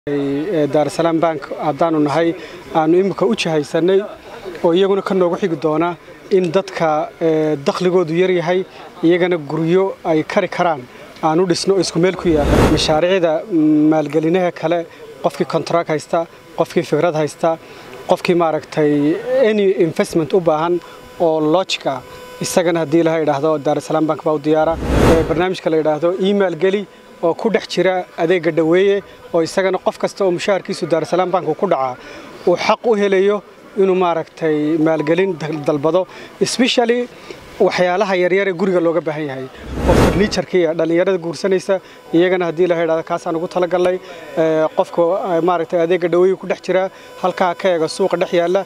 daarasalaam bank haddaanu nahay aanu imika u jahaysanay oo iyaguna ka noogu xigi doona in dadka dakhligoodu yaryahay iyagana guryo ay kari karaan aanu dhisno oo isku meel ku yaala mashaariicda maalgelinaha kale qofkii contract haysta qofkii fikrad haysta qofkii maaragtay any investment u baahan oo logica isagana haddii laha idhaahdo daarasalaam bank baa u diyaara barnaamijka la yidhaahdo email geli oo ku dhex jira adeega dhoweeye oo isagana qof kasta oo mushaharkiisu daarasalaam bank ku dhacaa uu xaq u helayo inuu maaragtay maalgelin dalbado especially waxyaalaha yaryar ee guriga looga baahan yahay oo farniijarkiiya dhallinyarada guursanaysa iyagana haddii la idhahdo kaasaan ugu talagalnay qofka maaragtay adeega dhoweeye ku dhex jira halkaa ka eega suuqa dhex yaalla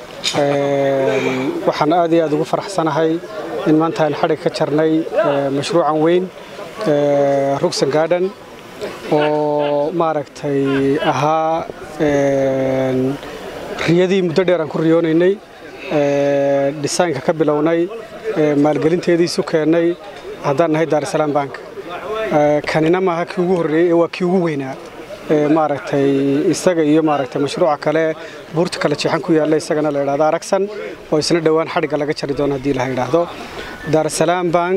waxaan aad iyo aad ugu faraxsanahay in maanta aan xadhig ka jarnay mashruucan weyn rugsan garden oo maaragtay ahaa riyadii muddo dheer aan ku riyoonaynay dhisaynka ka bilownay maalgelinteediisu keennay haddaan nahay daarasalaam bank kanina maaha kii ugu horreeyey ee waa kii ugu weynaa maaragtay isaga iyo maaragtay mashruuca kale buurta kale jeexan ku yaalla isagana la idhahdo aragsan oo isna dhowaan xadhigga laga jari doono haddii la idhaahdo daarasalaam bank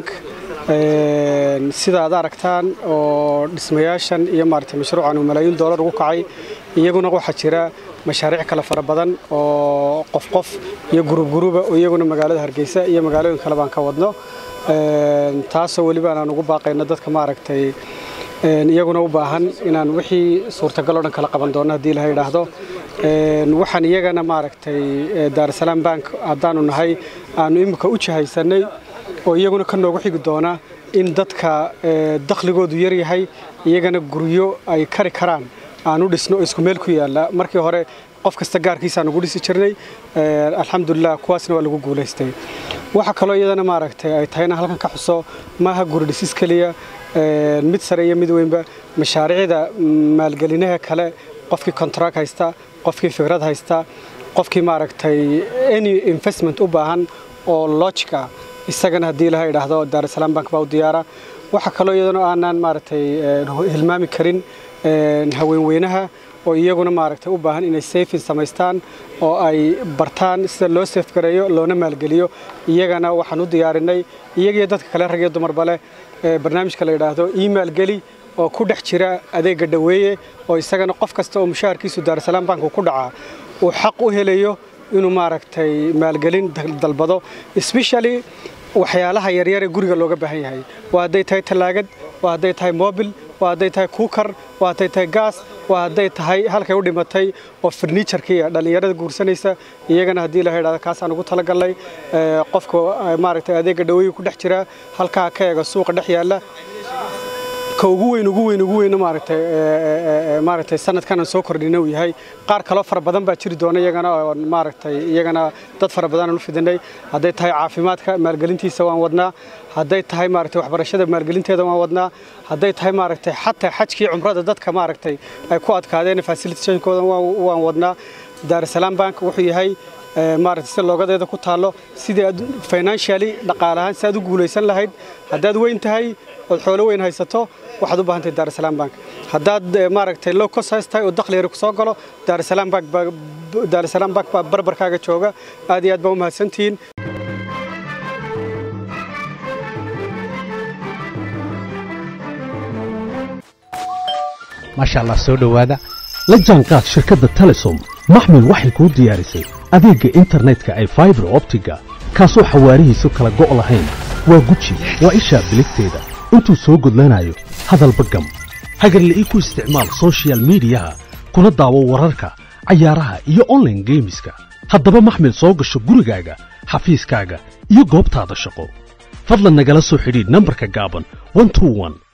sida aad aragtaan oo dhismayaashan iyo maaragtay mashruucan uu malaayiin doolar ugu kacay iyaguna waxaa jira mashaariic kale fara badan oo qof qof iyo gurub guruba oo iyaguna magaalada hargeysa iyo magaalooyin kale baan ka wadno taasoo weliba aan ugu baaqayno dadka maaragtay iyaguna u baahan inaan wixii suurtagal oo dhan kala qaban doono haddii laha idhaahdo waxaan iyagana maaragtay daarasalaam bank haddaanu nahay aanu imika u jahaysanay oo iyaguna ka noogu xigi doona in dadka dakhligoodu yaryahay iyagana guryo ay kari karaan aanu dhisno oo isku meel ku yaalla markii hore qof kasta gaarkiisaan ugu dhisi jirnay alxamdulilah kuwaasna waa lagu guulaystay waxa kaloo iyadana maaragtay ay tahayna halkan ka xuso maaha guri dhisis keliya mid sare iyo mid weynba mashaariicda maalgelinaha kale qofkii contract haysta qofkii fikrad haysta qofkii maaragtay any investment u baahan oo logica isagana haddii laha idhaahdo daarasalaam bank baa u diyaara waxa kaloo iyadana aanaan maaragtay hilmaami karin haweenweynaha oo iyaguna maaragtay u baahan inay safin samaystaan oo ay bartaan sida loo safgareeyo loona maalgeliyo iyagana waxaan u diyaarinay iyagiyo dadka kale rag iyo dumarba leh barnaamijka la yidhaahdo email geli oo ku dhex jira adeega dhoweeye oo isagana qof kasta oo mushaharkiisu daarasalaam bank ku dhacaa uu xaq u helayo inuu maaragtay maalgelin dalbado especially waxyaalaha yaryar ee guriga looga baahan yahay waa hadday tahay tallaagad waa hadday tahay mobil waa hadday tahay kuukar waa hadday tahay gaas waa hadday tahay halkay u dhimatay oo farniijarkiiya dhallinyarada guursanaysa iyagana haddii la idhahdo kaasaan ugu talagalnay qofka maaragtay adeega dhoweeye ku dhex jira halkaa ka eega suuqa dhex yaalla ka ugu weyn ugu weyn ugu weyn maaragtay maaragtay sanadkan aan soo kordhinay uu yahay qaar kaloo fara badan baa jiri doona iyagana oo maaragtay iyagana dad fara badan aan u fidinay hadday tahay caafimaadka maalgelintiisa waan wadnaa hadday tahay maaragtay waxbarashada maalgelinteeda waan wadnaa hadday tahay maaragtay xataa xajkii cumrada dadka maaragtay ay ku adkaadeen facilitationkooda waan wadnaa daarasalaam bank wuxuu yahay maaragtay si loogadeeda ku taallo sidii aad financially dhaqaale ahaan si aad u guulaysan lahayd haddaad weyn tahay ood xoolo weyn haysato waxaad u baahan tahay daarasalaam bank haddaad maaragtay low cost haystahay oo dakhli yari ku soo galo daarasalaam bank baa daarasalaam bank baa barbarkaaga jooga aad iyo aad baa u mahadsantihiin maasha allah soo dhowaada la jaanqaad shirkadda telesom maxmil waxay kuu diyaarisay adeegga internetka ay faibar optiga kaasoo xawaarihiisu kala go' lahayn waa guji waa ishaa biligteeda intuu soo gudlanayo hadalba gam hagarla'ii ku isticmaal sochial midiyaha kuna daawo wararka cayaaraha iyo onlaine geemiska haddaba maxmil soo gasho gurigaaga xafiiskaaga iyo goobtaada shaqo fadlan nagala soo xidhiidh nambarka gaaban